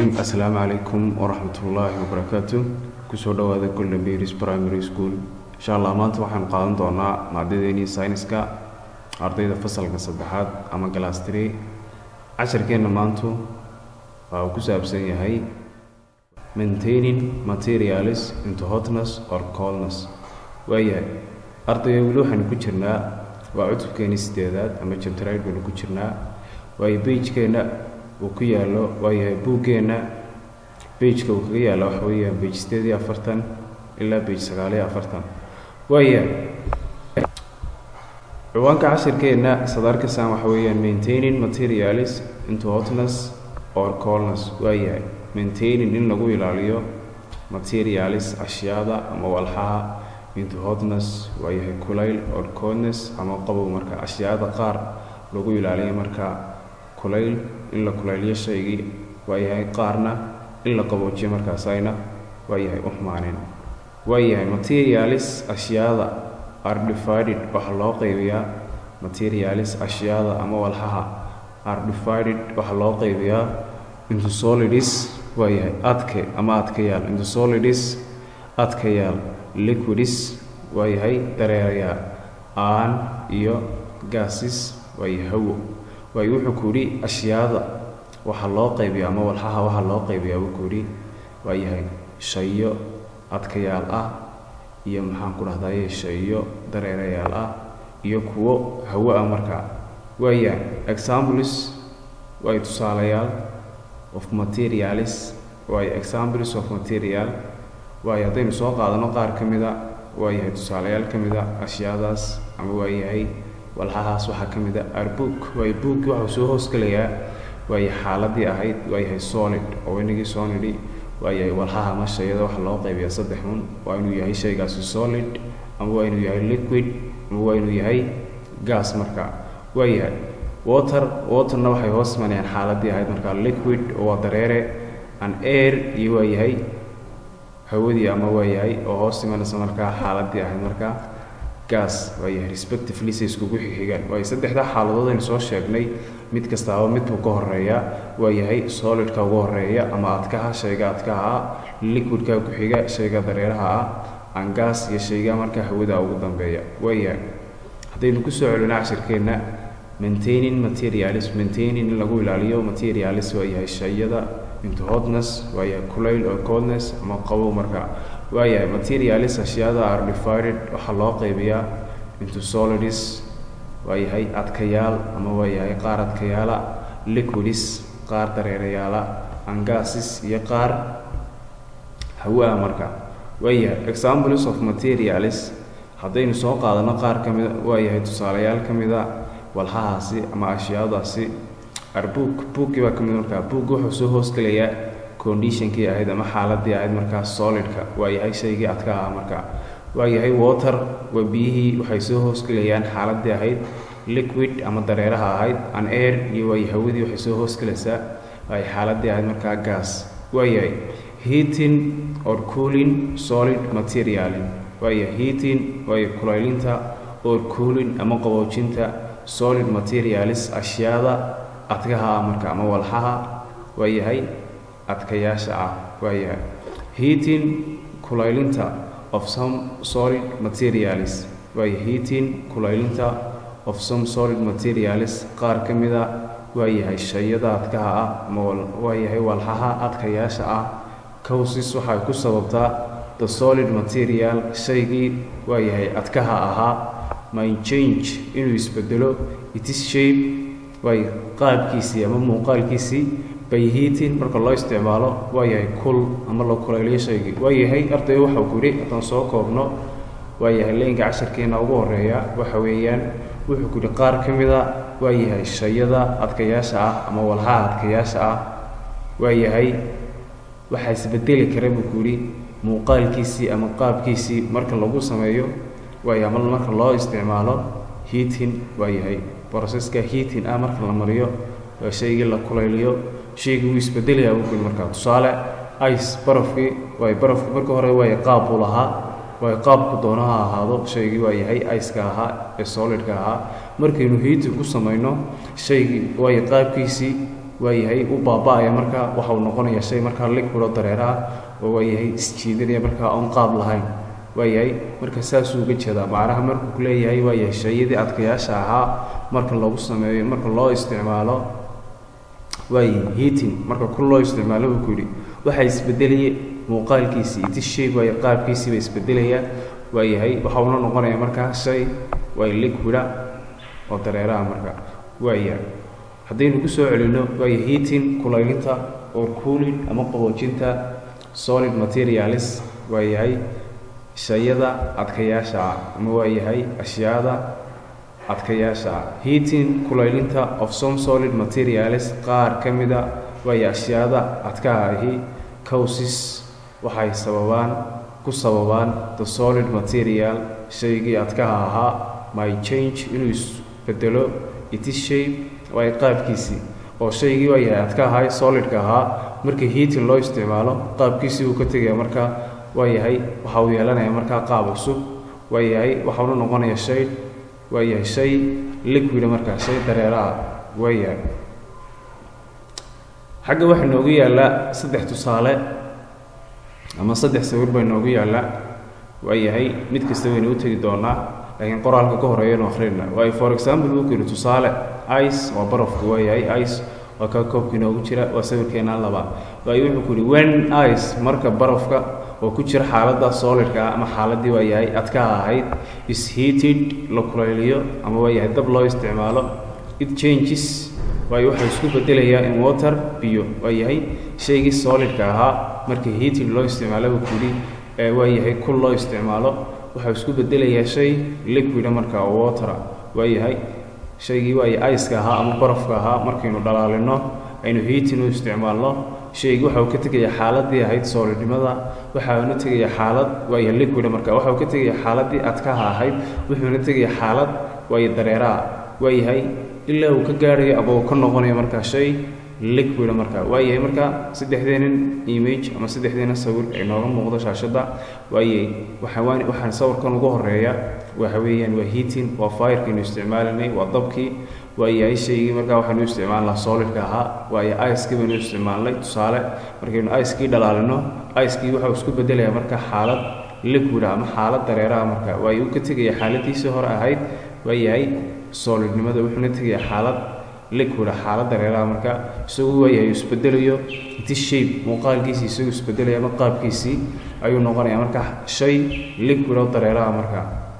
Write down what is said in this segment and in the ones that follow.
rajiim assalaamu calaykum waraxmatullaahi wabarakaatu kusoo dhowaada golden beris primary school insha allah maanta waxaanu qaadan doonaa maadadeennii sayniska ardayda fasalka saddexaad ama galaas three casharkeenna maantu waa uu ku saabsan yahay maintaining materials into hotness or coldness waayahay ardayga weli waxaanu ku jirnaa waa cutubkeenii sideedaad ama jabtarayd baynu ku jirnaa waayo beijkeenna uu ku yaallo waayahay buuggeenna beijka uu kaga yaalla waxa weeyaan beij sideed iyo afartan ilaa beij sagaal iyo afartan waayahay ciwaanka cashirkeenna sadarkasaan waxa weeyaan maintaining materials into hotness or coldness waayahay maintaining in lagu ilaaliyo materials ashyaada ama walxaha into hotness waayahay kulayl or coldness ama qabow marka ashyaada qaar lagu ilaaliyo marka kulayl in la kulayliyo shaygii waayahay qaarna in la qaboojiyo markaasayna waayahay u xumaaneen waayahay materials ashyaada are divided waxaa loo qaybiyaa materials ashyaada ama walxaha are divided waxaa loo qaybiyaa into solids waayahay adke ama adkayaal into solids adkayaal liquids waayahay dareerayaal aan iyo gases waayahay hawo waayo wuxuu ku yidhi ashyaada waxaa loo qaybiya ama walxaha waxaa loo qaybiyaa wuu ku yidhi waayahay shayo adkayaal ah iyo maxaan ku dhahdaye shayo dareerayaal ah iyo kuwo hawo ah markaa waaya examples waayo tusaalayaal of materials waayo examples of material waayo haddaynu soo qaadano qaar ka mida waayahay tusaalayaal ka mida ashyaadaas ama waayahay walxahaas waxaa ka mid a arbook waayo bookki waxuu soo hoosgelayaa waayo xaaladii ahayd waayahay solid oo inagii soo nidhi waayahay walxaha ama shayada waxa loo qaybiyaa saddex mun waa inuu yahay shaygaasi solid ama waa inuu yahay liquid ama waa inuu yahay gas marka waayahay water waterna waxay hoos imanayaan xaaladii ahayd marka liquid oo waa dareere an air iyo waayahay hawadii ama waayahay oo hoos imanaysa markaa xaaladii ahayd markaa gas waayahay respectively say iskugu xixigaan waayo saddexdaa xaaladood aynu soo sheegnay mid kastaaba midbuu ka horeeya waayahay solidka ugu horeeya ama adkaha shayga adkaha ah liquidka ku xiga shayga dareeraha ah angas iyo shayga markaa hawada ugu dambeeya waayahay haddaynu kusoo celino cashirkeenna maintaining materials maintaining in lagu ilaaliyo materials waayahay shayada into hotness waayahay kulayl or coldness ama qabow markaa waayahay materials ashyaada are divided waxaa loo qaybiyaa into solids waayahay adkayaal ama waayahay qaar adkayaala liquids qaar dareerayaala angases iyo qaar hawa-a marka waayahay examples of materials haddaynu soo qaadano qaar ka mida waayahay tusaalayaal ka mida walxahaasi ama ashyaadaasi arbook bookii baa ka mid markaa book wuxuu soo hoosgelayaa conditionkii ahayd ama xaaladii ahayd markaa solidka waayahay shaygii adka ah markaa waayahay water waa biyihii waxay soo hoosgelayaan xaaladii ahayd liquid ama dareeraha ahayd an air iyo waay hawadii waxay soo hoosgelaysaa ay xaaladii ahayd markaa gas waayahay heating or cooling solid materialin waaya heating waayo kulaylinta or cooling ama qaboojinta solid materials ashyaada adkaha ah marka ama walxaha waayahay adkayaasha ah waayahay heating kulaylinta of some solid materials waayo heating kulaylinta of some solid materials qaar ka mida waayahay shayada adkaha ah ama waayahay walxaha adkayaasha ah causes waxay ku sababtaa the solid material shaygii waayahay adkaha ahaa my change inuu isbedelo itis shape waayo qaabkiisii ama muuqaalkiisii by heating marka loo isticmaalo waayahay kul ama la kulayliyo shaygii waayahay arday waxau ku yidhi haddaan soo koobno waayahay leynka casharkeena ugu horeeya waxa weeyaan wuxuu ku yidhi qaar ka mida waayahay shayada adkayaasha ah ama walxaha adkayaasha ah waayahay waxaa isbedeli kara buu ku yidhi muuqaalkiisii ama qaabkiisii marka lagu sameeyo waaya ama marka loo isticmaalo heating waayahay broseska heating ah marka la mariyo waa shaygii la kulayliyo shaygii wuu isbedelayaa buu ku yidhi markaa tusaale ice barafkii waayo barafku marka hore waayo qaab buu lahaa waayo qaabku doono ha ahaado shaygii waa yahay iceka ahaa ee solidka ahaa markaynu heating ku samayno shaygii waayo qaabkiisii waayahay u baaba-aya markaa waxa uu noqonaya shay markaa liquid oo dareeraha oo waayahay isjiidanaya markaa oon qaab lahayn waayahay marka saasuu uga jeedaa macnaha markuu ku leeyahay waayahay shayadii adkayaasha ahaa marka lagu sameeyo marka loo isticmaalo waayahay heating marka ku loo isticmaalo buu ku yidhi waxaa isbedelaya muuqaalkiisii iti shay waayo qaabkiisiiba isbedelaya waayahay waxa uuna noqonaya markaa shay waay liquida oo dareeraha marka waaya haddaynu ku soo celino waaya heating kulaylinta or cooling ama qaboojinta solid materialis waayahay shayada adkayaasha ah ama waayahay ashyaada adkayaasha ah heating kulaylinta of some solid materialis qaar ka mida waaya ashyaada adkaha ahi causes waxay sababaan ku sababaan the solid material shaygii adkaha ahaa my change inuu isbedelo iti shape waay qaabkiisii oo shaygii waa yahay adka ahay solidka ahaa markii heating loo isticmaalo qaabkiisii uu ka tegaya markaa waa yahay waxa uu yeelanaya markaa qaab cusub waa yahay waxauna noqonaya shay waa yahay shay liquida markaa shay dareeraha waa yahay xagga waxaa noogu yaallaa saddex tusaale ama saddex sawir baa noogu yaallaa waa yahay mid kasta waynu u tegi doonaa laakiin qoraalka ka horeeyanu akhrina waayo for example wuu ku yidhi tusaale ice waa barafku waa yahay ice waa kaa koobka inoogu jira waa sawirkeenaa laba waayo wuxuu ku yidhi when ice marka barafka oo ku jira xaaladda solidka ah ama xaaladdii waa yahay adkaha ahayd is heated la kulayliyo ama waa yahay dab loo isticmaalo it changes waayo waxaa isku bedelayaa in water biyo waa yahay shaygii solidka ahaa marka heating loo isticmaalo buu ku yidhi ee waa yahay kul loo isticmaalo waxaa isku bedelayaa shay liquida marka oo watera waa yahay shaygii waayo iceka ahaa ama barafka ahaa markaynu dhalaalino aynu heating u isticmaalno shaygii waxa uu ka tegayaa xaaladii ahayd soolidnimada waxa uuna tegayaa xaalad waayo liquida marka waxa uu ka tegayaa xaaladii adkaha ahayd wuxuuna tegayaa xaalad waayo dareeraha waa yahay ilaa uu ka gaarayo ama uu ka noqonayo markaa shay liquida marka waa yahay marka saddexdeenan image ama saddexdeena sawir ay nooga muuqdo shaashadda waayay waxaa waxaan sawirkan ugu horeeya waxa weeyaan waa heating waa firekaynu isticmaalanay waa dabkii waa yahay shaygii markaa waxaynu isticmaalnaa solidka ahaa waayo icekii baynu isticmaalnay tusaale markaynu icekii dhalaalino icekii waxau isku bedelayaa marka xaalad liquida ama xaalad dareeraha marka waayo uu ka tegaya xaaladiisii hore ahayd waa yahay solidnimada wuxuuna tegayaa xaalad liquida xaalad dareeraha marka isagu waayahay isbedelayo inti shape muuqaalkiisii isagu isbedelaya ama qaabkiisii ayuu noqonaya marka shay liquid oo dareeraha marka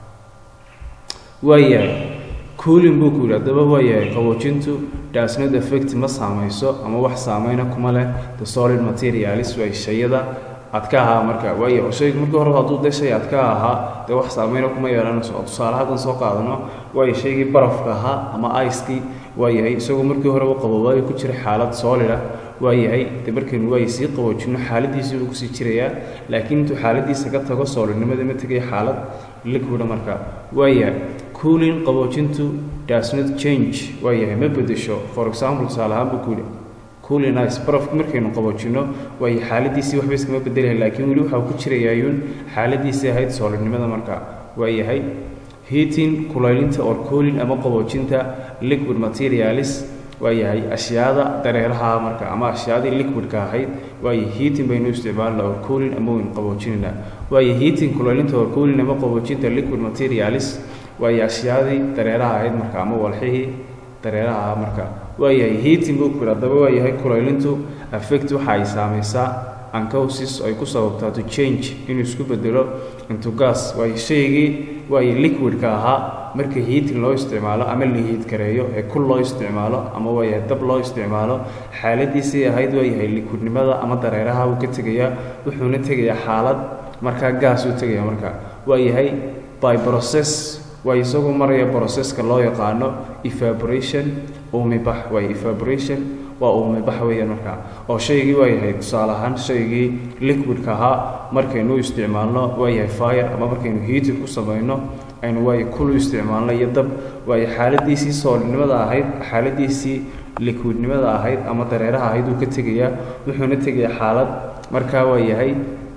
waayahay cooling buu ku yidhi haddaba waayahay qaboojintu dasnod effect ma saamayso ama wax saameyna kuma leh the solid materialis way shayada adka ahaa marka waayo shaygu markii horeba hadduu dee shay adka ahaa dee wax saameyna kuma yeelanayso oo tusaale haddan soo qaadano waayo shaygii barafka ahaa ama icekii waayahay isagoo markii horeba qabobaayo ku jira xaalad solida waayahay de markaynu waay sii qaboojino xaaladiisii buu kusii jirayaa laakiin intuu xaaladiisa ka tago solidnimada ma tegaya xaalad liquida marka waayahay cooling qaboojintu does not change waayahay ma bedesho for example tusaale ahaan buu ku yidhi cooling ice barafku markaynu qaboojino waayo xaaladiisii waxba iskama bedelayan laakiin weli waxaa ku jirayaayuun xaaladiisii ahayd solidnimada marka waayahay heating kulaylinta or cooling ama qaboojinta liquid materialis waa yahay ashyaada dareeraha marka ama ashyaadii liquidka ahayd waayo heating baynu isticmaalna or cooling ama waynu qaboojinayna waayo heating kulaylinta or cooling ama qaboojinta liquid materialis waayo ashyaadii dareeraha ahayd marka ama walxihii dareeraha ah marka waayahay heating buu ku yidhi haddaba waayahay kulaylintu affect waxa ay saamaysaa ancausis ay ku sababtaa to change inuu isku bedelo into gas waayo shaygii waayo liquidka ahaa marka heating loo isticmaalo ama la hiid kareeyo ee kul loo isticmaalo ama waayahay dab loo isticmaalo xaaladiisii ahayd waayahay liquidnimada ama dareeraha uu ka tegayaa wuxuuna tegayaa xaalad markaa gaas uu tegaya marka waayahay by process waa isagoo maraya processka loo yaqaano evaporation uumibax waayo evaporation waa uumibax weeyaan markaa oo shaygii waa yahay tusaale ahaan shaygii liquidka ahaa markaynu isticmaalno waa yahay fire ama markaynu heating ku samayno aynu waayo kulu isticmaalno iyo dab waayo xaaladiisii soolidnimada ahayd xaaladiisii liquidnimada ahayd ama dareeraha ahayd uu ka tegayaa wuxuuna tegayaa xaalad markaa waa yahay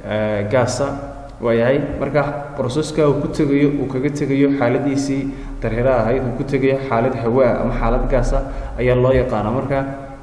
gaasa waa yahay marka broseska uu ku tegayo uu kaga tegayo xaaladiisii dareeraha ahayd uu ku tegayo xaalad hawaa ama xaalad gaasa ayaa loo yaqaana marka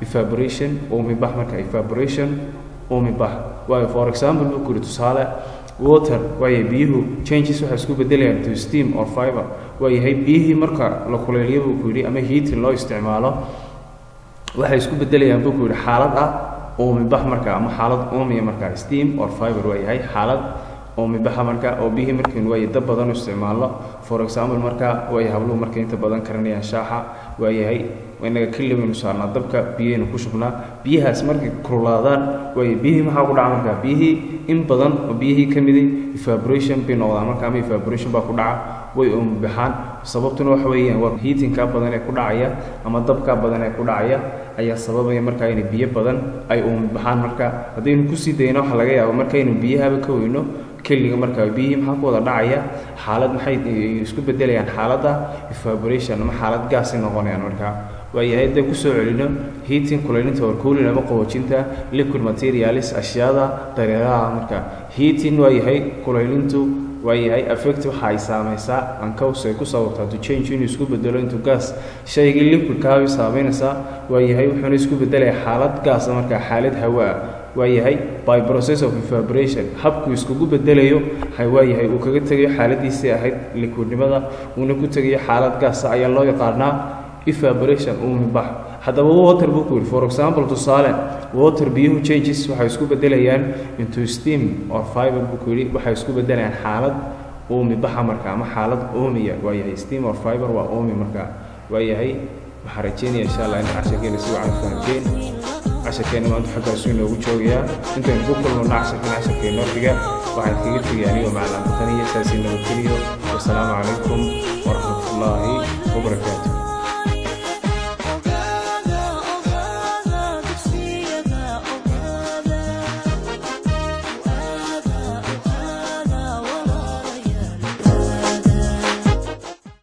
evaporation uumibax marka evaporation uumibax waayo for example buu ku yidhi tusaale water waayahay biyuhu changes waxay isku bedelayaan to steam or fiber waayahay biyihii marka la kuleeliyo buu ku yidhi ama heating loo isticmaalo waxay isku bedelayaan buu ku yidhi xaalad ah uumibax marka ama xaalad uumiya marka steam or fiber waayahay xaalad uumibaxa marka oo biyihii markaynu waaye dab badan u isticmaalno for example marka waay habluhu markay inta badan karanayaan shaaxa waayahay inaga keli baynu saarnaa dabka biyahaynu ku shubnaa biyahaas markay kululaadaan waaye biyihii maxaa ku dhaca marka biyihii in badan oo biyihii ka midi evaporation bay noqdaan marka ama evaporation baa ku dhaca way uumibaxaan sababtuna waxa weeyaan waa heatingka badan ee ku dhacaya ama dabka badan ee ku dhacaya ayaa sababaya markaa inay biyo badan ay uumibaxaan marka haddaynu kusii dayno waxa laga yaabo markaynu biyahaba ka weyno keliga markaa biyihii maxaa ku wada dhacaya xaalad maxay isku bedelayaan xaaladda evaporation ama xaalad gaasay noqonayaan markaa waayahay haddaan kusoo celino heating kulaylinta or cooling ama qaboojinta liquid materialis ashyaada dareeraha marka heating waayahay kulaylintu waayahay affect waxa ay saamaysaa ancows ay ku sababtaa to change inuu isku bedelo into gas shaygii liquidkaabay saameynaysaa waayahay wuxuuna isku bedelaya xaalad gaasa markaa xaalad hawa ah waayahay by process of evaporation habkuu iskugu bedelayo waayahay uu kaga tegayo xaaladiisii ahayd liquidnimada uuna ku tegayo xaalad gaasa ayaa loo yaqaanaa evaporation uumibax haddaba water buu ku yidhi for example tusaale water biyuhu changes waxay isku bedelayaan into steam or fiber buu ku yidhi waxay isku bedelayaan xaalad uumibaxa marka ama xaalad uumiya waayahay steam or fiber waa uumi marka waayahay waxaan rajeynaya insha allah in casharkeena si wacan fahanteen casharkeena maanta xaggaasu inoogu joogayaa intaynu ku kulmano casharkan casharkeenoo xiga waxaan kaga tegay anigoo maclaan bataniya saasi nabadgeliyo wasalaamu calaykum waraxmatullaahi wabarakaatu